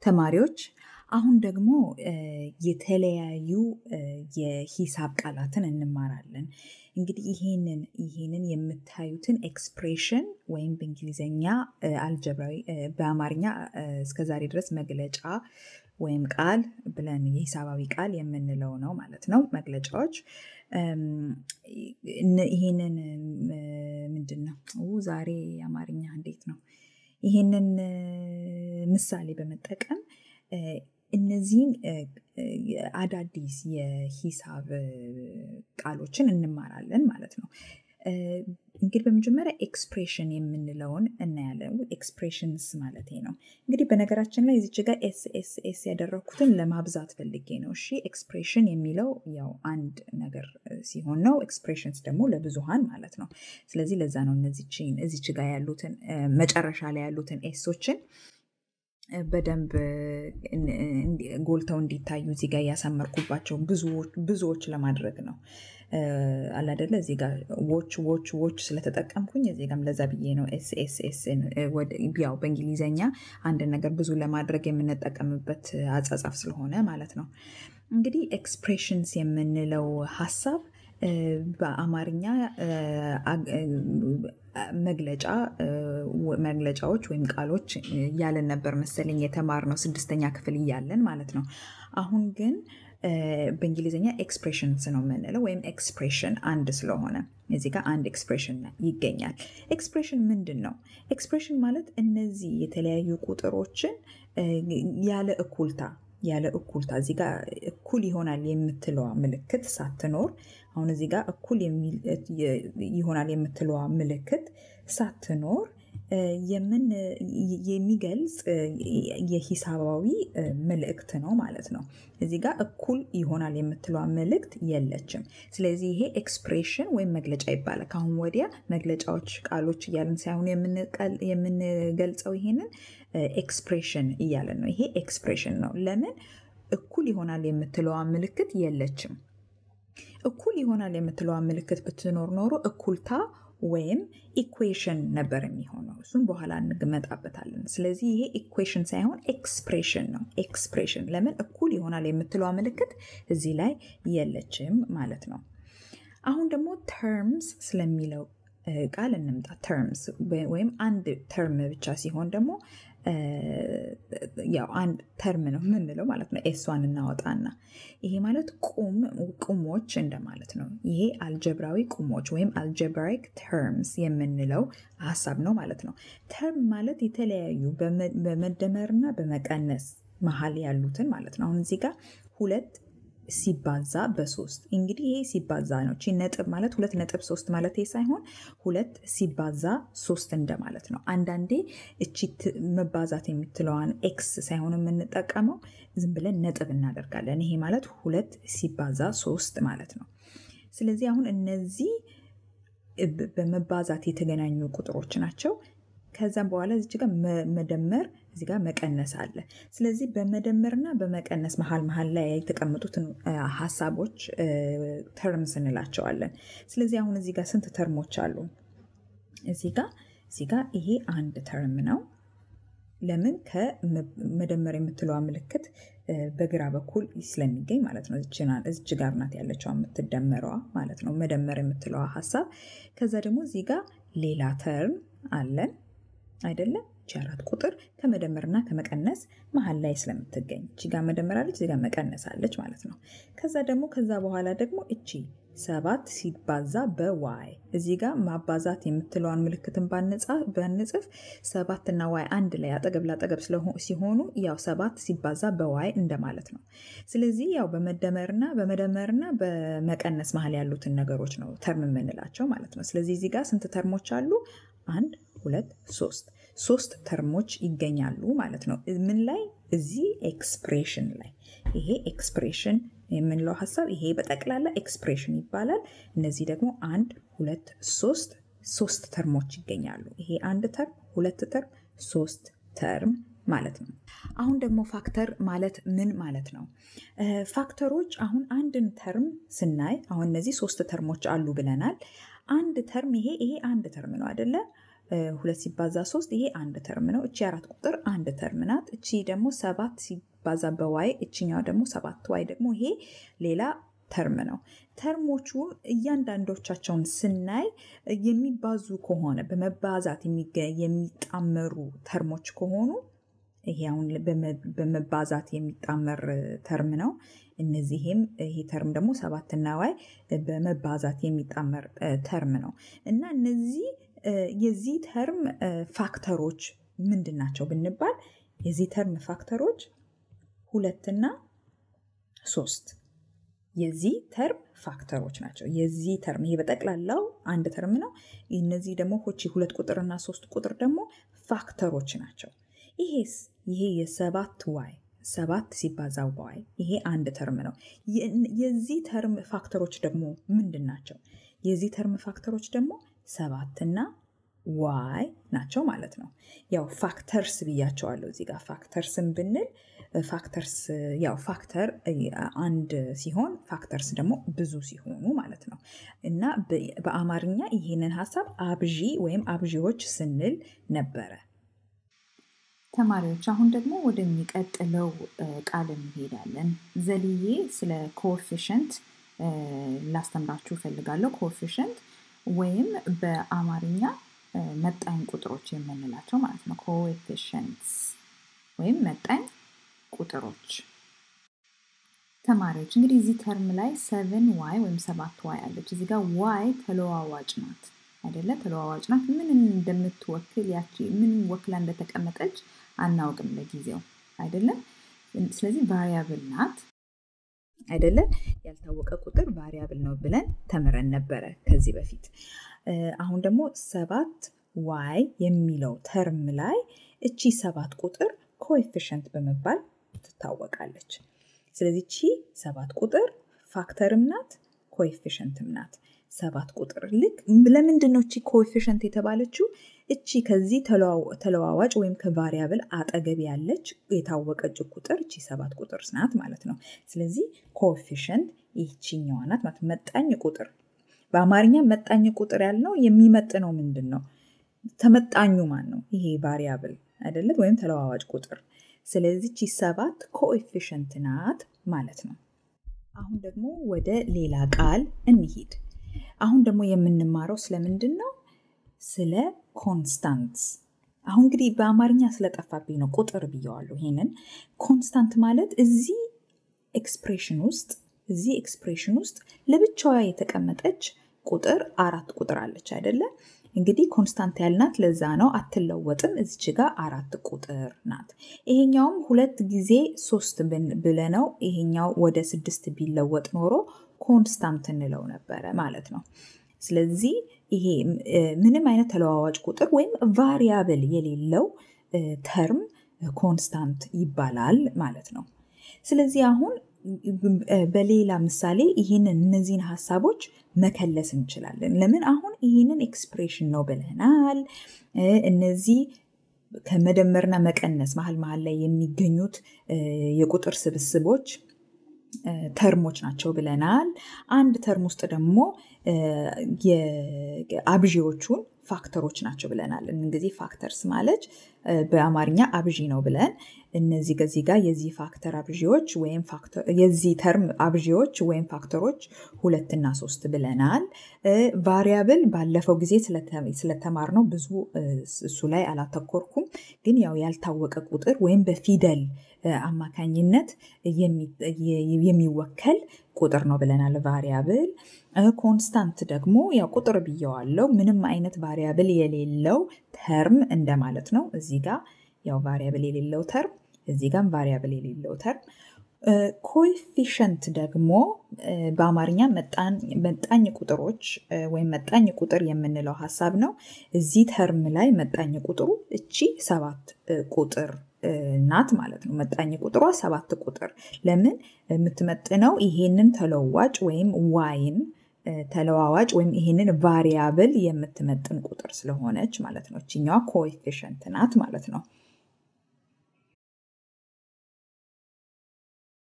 ተማሪዎች አሁን ደግሞ የተለያዩ የሂሳብ ቃላትን እንማራለን። እንግዲህ ይሄንን ይሄንን የምታዩትን ኤክስፕሬሽን ወይም በእንግሊዝኛ አልጀብራዊ በአማርኛ እስከዛሬ ድረስ መግለጫ ወይም ቃል ብለን የሂሳባዊ ቃል የምንለው ነው ማለት ነው። መግለጫዎች ይሄንን ምንድን ነው ዛሬ አማርኛ እንዴት ነው? ይሄንን ምሳሌ በመጠቀም እነዚህን አዳዲስ የሂሳብ ቃሎችን እንማራለን ማለት ነው። እንግዲህ በመጀመሪያ ኤክስፕሬሽን የምንለውን እናያለን። ኤክስፕሬሽንስ ማለት ነው። እንግዲህ በነገራችን ላይ እዚች ጋር ኤስ ኤስ ኤስ ያደረግኩትን ለማብዛት ፈልጌ ነው። እሺ ኤክስፕሬሽን የሚለው ያው አንድ ነገር ሲሆን ነው። ኤክስፕሬሽንስ ደግሞ ለብዙሃን ማለት ነው። ስለዚህ ለዛ ነው እነዚችን እዚች ጋር ያሉትን መጨረሻ ላይ ያሉትን ኤሶችን በደንብ ጎልተው እንዲታዩ እዚህ ጋር ያሳመርኩባቸው ብዙዎች ለማድረግ ነው። አላደለ እዚህ ጋር ዎች ዎች ዎች ስለተጠቀምኩኝ እዚህ ጋርም ለዛ ብዬ ነው ኤስ ኤስ ኤስ ያው በእንግሊዘኛ አንድ ነገር ብዙ ለማድረግ የምንጠቀምበት አጻጻፍ ስለሆነ ማለት ነው። እንግዲህ ኤክስፕሬሽንስ የምንለው ሀሳብ በአማርኛ መግለጫ መግለጫዎች ወይም ቃሎች እያለን ነበር መሰለኝ የተማርነው ስድስተኛ ክፍል እያለን ማለት ነው። አሁን ግን በእንግሊዝኛ ኤክስፕሬሽንስ ነው የምንለው ወይም ኤክስፕሬሽን አንድ ስለሆነ እዚህ ጋር አንድ ኤክስፕሬሽን ይገኛል። ኤክስፕሬሽን ምንድን ነው? ኤክስፕሬሽን ማለት እነዚህ የተለያዩ ቁጥሮችን ያለ እኩልታ ያለ እኩልታ እዚህ ጋር እኩል ይሆናል የምትለዋ ምልክት ሳትኖር አሁን እዚህ ጋር እኩል ይሆናል የምትለዋ ምልክት ሳትኖር የሚገልጽ የሂሳባዊ መልእክት ነው ማለት ነው። እዚህ ጋር እኩል ይሆናል የምትለዋ መልእክት የለችም። ስለዚህ ይሄ ኤክስፕሬሽን ወይም መግለጫ ይባላል። ከአሁን ወዲያ መግለጫዎች ቃሎች እያልን ሳይሆን የምንገልጸው ይሄንን ኤክስፕሬሽን እያለን ነው። ይሄ ኤክስፕሬሽን ነው። ለምን እኩል ይሆናል የምትለዋ ምልክት የለችም። እኩል ይሆናል የምትለዋ ምልክት ብትኖር ኖሮ እኩልታ ወይም ኢኩዌሽን ነበር የሚሆነው። እሱም በኋላ እንመጣበታለን። ስለዚህ ይሄ ኢኩዌሽን ሳይሆን ኤክስፕሬሽን ነው። ኤክስፕሬሽን ለምን እኩል ይሆናል የምትለዋ ምልክት እዚህ ላይ የለችም ማለት ነው። አሁን ደግሞ ተርምስ ስለሚለው ቃል እንምጣ። ተርምስ ወይም አንድ ተርም ብቻ ሲሆን ደግሞ ያው አንድ ተርም ነው የምንለው ማለት ነው። ኤሷን እናወጣና ይሄ ማለት ቁም ቁሞች እንደማለት ነው። ይሄ አልጀብራዊ ቁሞች ወይም አልጀብራይክ ተርምስ የምንለው ሀሳብ ነው ማለት ነው። ተርም ማለት የተለያዩ በመደመርና በመቀነስ መሀል ያሉትን ማለት ነው። አሁን እዚህ ጋር ሁለት ሲባዛ በሶስት እንግዲህ ይሄ ሲባዛ ነው። ቺ ነጥብ ማለት ሁለት ነጥብ ሶስት ማለት ሳይሆን ሁለት ሲባዛ ሶስት እንደማለት ነው። አንዳንዴ እቺ መባዛት የምትለዋን ኤክስ ሳይሆን የምንጠቀመው ዝም ብለን ነጥብ እናደርጋለን። ይሄ ማለት ሁለት ሲባዛ ሶስት ማለት ነው። ስለዚህ አሁን እነዚህ በመባዛት የተገናኙ ቁጥሮች ናቸው። ከዛም በኋላ እዚህ ጋር መደመር እዚህ ጋር መቀነስ አለ። ስለዚህ በመደመርና በመቀነስ መሀል መሀል ላይ የተቀመጡትን ሀሳቦች ተርምስ እንላቸዋለን። ስለዚህ አሁን እዚህ ጋር ስንት ተርሞች አሉ? እዚህ ጋር እዚህ ጋር ይሄ አንድ ተርም ነው። ለምን ከመደመር የምትለዋ ምልክት በግራ በኩል ስለሚገኝ ማለት ነው። እዚች ጋር ናት ያለችው የምትደመረዋ ማለት ነው። መደመር የምትለዋ ሀሳብ። ከዛ ደግሞ እዚህ ጋር ሌላ ተርም አለን አይደለም እቺ አራት ቁጥር ከመደመርና ከመቀነስ መሀል ላይ ስለምትገኝ እቺ ጋር መደመር አለች፣ እዚህ ጋር መቀነስ አለች ማለት ነው። ከዛ ደግሞ ከዛ በኋላ ደግሞ እቺ ሰባት ሲባዛ በዋይ እዚህ ጋር ማባዛት የምትለዋን ምልክትን ባንጽፍ ሰባት እና ዋይ አንድ ላይ አጠገብ ላጠገብ ሲሆኑ ያው ሰባት ሲባዛ በዋይ እንደማለት ነው። ስለዚህ ያው በመደመርና በመደመርና በመቀነስ መሀል ያሉትን ነገሮች ነው ተርም የምንላቸው ማለት ነው። ስለዚህ እዚህ ጋር ስንት ተርሞች አሉ? አንድ ሁለት ሶስት ሶስት ተርሞች ይገኛሉ ማለት ነው። ምን ላይ? እዚህ ኤክስፕሬሽን ላይ። ይሄ ኤክስፕሬሽን የምንለው ሀሳብ ይሄ በጠቅላላ ኤክስፕሬሽን ይባላል። እነዚህ ደግሞ አንድ ሁለት ሶስት ሶስት ተርሞች ይገኛሉ። ይሄ አንድ ተርም፣ ሁለት ተርም፣ ሶስት ተርም ማለት ነው። አሁን ደግሞ ፋክተር ማለት ምን ማለት ነው? ፋክተሮች አሁን አንድን ተርም ስናይ አሁን እነዚህ ሶስት ተርሞች አሉ ብለናል። አንድ ተርም ይሄ ይሄ አንድ ተርም ነው አይደለ? ሁለት ሲባዛ ሶስት ይሄ አንድ ተርም ነው። እቺ አራት ቁጥር አንድ ተርም ናት። እቺ ደግሞ ሰባት ሲባዛ በዋይ እችኛው ደግሞ ሰባት ዋይ ደግሞ ይሄ ሌላ ተርም ነው። ተርሞቹ እያንዳንዶቻቸውን ስናይ የሚባዙ ከሆነ በመባዛት የሚጣመሩ ተርሞች ከሆኑ ይሄ አሁን በመባዛት የሚጣመር ተርም ነው። እነዚህም ይሄ ተርም ደግሞ ሰባትና ዋይ በመባዛት የሚጣመር ተርም ነው እና እነዚህ የዚህ ተርም ፋክተሮች ምንድን ናቸው ብንባል የዚህ ተርም ፋክተሮች ሁለትና ሶስት የዚህ ተርም ፋክተሮች ናቸው። የዚህ ተርም ይሄ በጠቅላላው አንድ ተርም ነው። እነዚህ ደግሞ ሆቺ ሁለት ቁጥርና ሶስት ቁጥር ደግሞ ፋክተሮች ናቸው። ይሄስ ይሄ የሰባት ዋይ ሰባት ሲባዛ ዋይ ይሄ አንድ ተርም ነው። የዚህ ተርም ፋክተሮች ደግሞ ምንድን ናቸው? የዚህ ተርም ፋክተሮች ደግሞ ሰባትና ዋይ ናቸው ማለት ነው። ያው ፋክተርስ ብያቸዋለሁ እዚህ ጋር ፋክተርስን ብንል ፋክተርስ ያው ፋክተር አንድ ሲሆን ፋክተርስ ደግሞ ብዙ ሲሆኑ ማለት ነው እና በአማርኛ ይህንን ሀሳብ አብዢ ወይም አብዢዎች ስንል ነበረ። ተማሪዎች አሁን ደግሞ ወደሚቀጥለው ቃል እንሄዳለን። ዘልዬ ስለ ኮኤፊሽንት ላስተምራችሁ እፈልጋለሁ። ኮኤፊሽንት ወይም በአማርኛ መጣኝ ቁጥሮች የምንላቸው ማለት ነው። ኮኤፊሽንትስ ወይም መጣኝ ቁጥሮች። ተማሪዎች እንግዲህ እዚህ ተርም ላይ ሰቨን ዋይ ወይም ሰባት ዋይ አለች። እዚህ ጋር ዋይ ተለዋዋጭ ናት አይደለ? ተለዋዋጭ ናት። ምን እንደምትወክል ያቺ ምን ወክላ እንደተቀመጠች አናውቅም ለጊዜው አይደለም። ስለዚህ ቫሪያብል ናት አይደለ? ያልታወቀ ቁጥር ቫሪያብል ነው ብለን ተምረን ነበረ ከዚህ በፊት። አሁን ደግሞ ሰባት ዋይ የሚለው ተርም ላይ እቺ ሰባት ቁጥር ኮኤፊሽንት በመባል ትታወቃለች። ስለዚህ እቺ ሰባት ቁጥር ፋክተርም ናት ኮኤፊሽንትም ናት። ሰባት ቁጥር ልክ ለምንድን ነው እቺ ኮኤፊሽንት የተባለችው? እቺ ከዚህ ተለዋዋጭ ወይም ከቫሪያብል አጠገብ ያለች የታወቀች ቁጥር እቺ ሰባት ቁጥር ናት ማለት ነው። ስለዚህ ኮኤፊሽንት ይህችኛዋ ናት ማለት መጣኝ ቁጥር። በአማርኛ መጣኝ ቁጥር ያልነው የሚመጥነው ምንድን ነው? ተመጣኙ ማን ነው? ይሄ ቫሪያብል አይደለም ወይም ተለዋዋጭ ቁጥር። ስለዚህ እቺ ሰባት ኮኤፊሽንት ናት ማለት ነው። አሁን ደግሞ ወደ ሌላ ቃል እንሂድ። አሁን ደግሞ የምንማረው ስለምንድን ነው? ስለ ኮንስታንትስ። አሁን እንግዲህ በአማርኛ ስለጠፋብኝ ነው ቁጥር ብየዋለሁ። ይሄንን ኮንስታንት ማለት እዚህ ኤክስፕሬሽን ውስጥ እዚህ ኤክስፕሬሽን ውስጥ ለብቻዋ የተቀመጠች ቁጥር አራት ቁጥር አለች አይደለም? እንግዲህ ኮንስታንት ያልናት ለዛ ነው አትለወጥም። እዚች ጋር አራት ቁጥር ናት። ይሄኛውም ሁለት ጊዜ ሶስት ብለነው ይሄኛው ወደ ስድስት ቢለወጥ ኖሮ ኮንስታንት እንለው ነበረ ማለት ነው። ስለዚህ ይሄ ምንም አይነት ተለዋዋጭ ቁጥር ወይም ቫሪያብል የሌለው ተርም ኮንስታንት ይባላል ማለት ነው። ስለዚህ አሁን በሌላ ምሳሌ ይህንን እነዚህን ሀሳቦች መከለስ እንችላለን። ለምን አሁን ይህንን ኤክስፕሬሽን ነው ብለናል። እነዚህ ከመደመርና መቀነስ መሀል መሀል ላይ የሚገኙት የቁጥር ስብስቦች ተርሞች ናቸው ብለናል። አንድ ተርም ውስጥ ደግሞ አብዢዎቹን ፋክተሮች ናቸው ብለናል። እንግዲህ ፋክተርስ ማለት በአማርኛ አብዢ ነው ብለን እነዚህ ከዚህ ጋር የዚህ ፋክተር አብዢዎች ወይም የዚህ ተርም አብዢዎች ወይም ፋክተሮች ሁለትና ሶስት ብለናል። ቫሪያብል ባለፈው ጊዜ ስለተማር ነው ብዙ እሱ ላይ አላተኮርኩም። ግን ያው ያልታወቀ ቁጥር ወይም በፊደል አማካኝነት የሚወከል ቁጥር ነው ብለናል ቫሪያብል። ኮንስታንት ደግሞ ያው ቁጥር ብየዋለው ምንም አይነት ቫሪያብል የሌለው ተርም እንደማለት ነው። እዚህ ጋር ያው ቫሪያብል የሌለው ተርም፣ እዚህ ጋር ቫሪያብል የሌለው ተርም። ኮኤፊሽንት ደግሞ በአማርኛ መጣኝ ቁጥሮች ወይም መጣኝ ቁጥር የምንለው ሀሳብ ነው። እዚህ ተርም ላይ መጣኝ ቁጥሩ እቺ ሰባት ቁጥር ናት ማለት ነው። መጣኝ ቁጥሯ ሰባት ቁጥር ለምን የምትመጥነው ይሄንን ተለዋጭ ወይም ዋይን ተለዋዋጭ ወይም ይሄንን ቫሪያብል የምትመጥን ቁጥር ስለሆነች ማለት ነው። እችኛዋ ኮኤፊሽንት ናት ማለት ነው።